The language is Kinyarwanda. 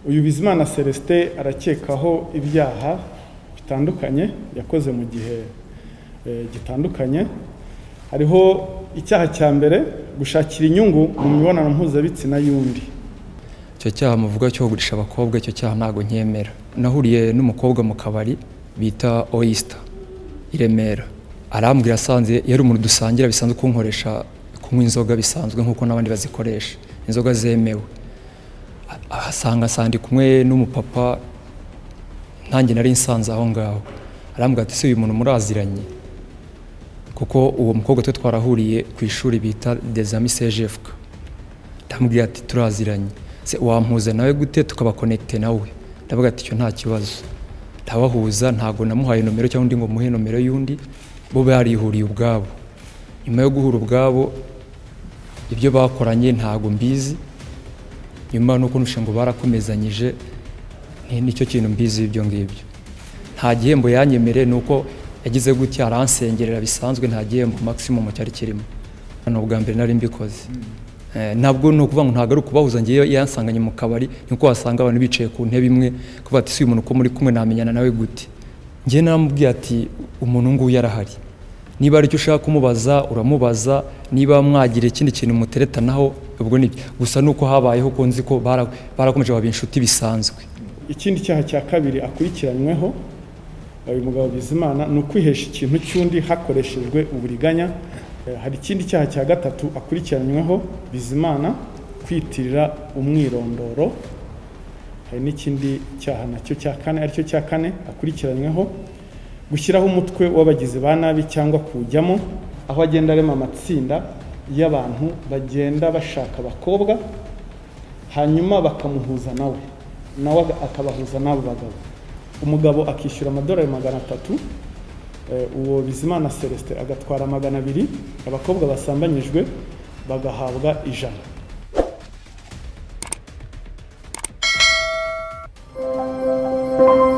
uyu bizimana celestin arakekaho ibyaha bitandukanye yakoze mu gihe gitandukanye hariho icyaha cya mbere gushakira inyungu mu mibonano mpuzabitsina y'undi icyo cyaha muvuga cyo kugurisha abakobwa icyo cyaha ntabwo nkemera nahuriye n'umukobwa mu kabari bita oyisita i remera arambwira asanze yari umuntu dusangira bisanzwe kunkoresha kunywa inzoga bisanzwe nk'uko n'abandi bazikoresha inzoga zemewe ahasanga sandi kumwe n'umupapa ntange nari nsanze aho ngaho arambwira ati se uyu muntu muraziranye kuko uwo mukobwa twe twarahuriye ku ishuri bita dezami sejefuka ndamubwira ati turaziranye se wampuza nawe gute tukabakonekite nawe ndavuga ati icyo nta kibazo ndabahuza ntabwo namuhaye nomero cyangwa undi ngo muhe nomero y'undi bo barihuriye ubwabo nyuma yo guhura ubwabo ibyo bakoranye ntabwo mbizi nyuma nuko nushe ngo barakomezanyije nicyo kintu mbizi ibyo ngibyo nta gihembo yanyemere ni uko yagize gutya aransengerera bisanzwe nta gihembo maximum cyari kirimo ni ubwa mbere nari mbikoze ntabwo ni ukuvuga ngo ntabwo ari ukubahuza ngewe yansanganye mu kabari ni uko wasanga abantu bicaye ku ntebe imwe kuvuga ati si umuntu uko muri kumwe namenyana nawe gute ngewe namubwiye ati umuntu nguyu yarahari niba hari icyo ushaka kumubaza uramubaza niba mwagira ikindi kintu muteretanaho ubwo ni gusa ni uko habayeho ko nzi ko barakomeje baba inshuti bisanzwe ikindi cyaha cya kabiri akurikiranyweho uyu mugabo bizimana ni ukwihesha ikintu cy'undi hakoreshejwe uburiganya hari ikindi cyaha cya gatatu akurikiranyweho bizimana kwitirira umwirondoro hari n'ikindi cyaha nacyo cya kane aricyo cya kane akurikiranyweho gushyiraho umutwe w'abagizi ba nabi cyangwa kuwujyamo aho agenda arema amatsinda y'abantu bagenda bashaka abakobwa hanyuma bakamuhuza nawe nawe akabahuza n'abo bagabo umugabo akishyura amadolari magana atatu uwo bizimana celestin agatwara magana abiri abakobwa basambanyijwe bagahabwa ijana thank you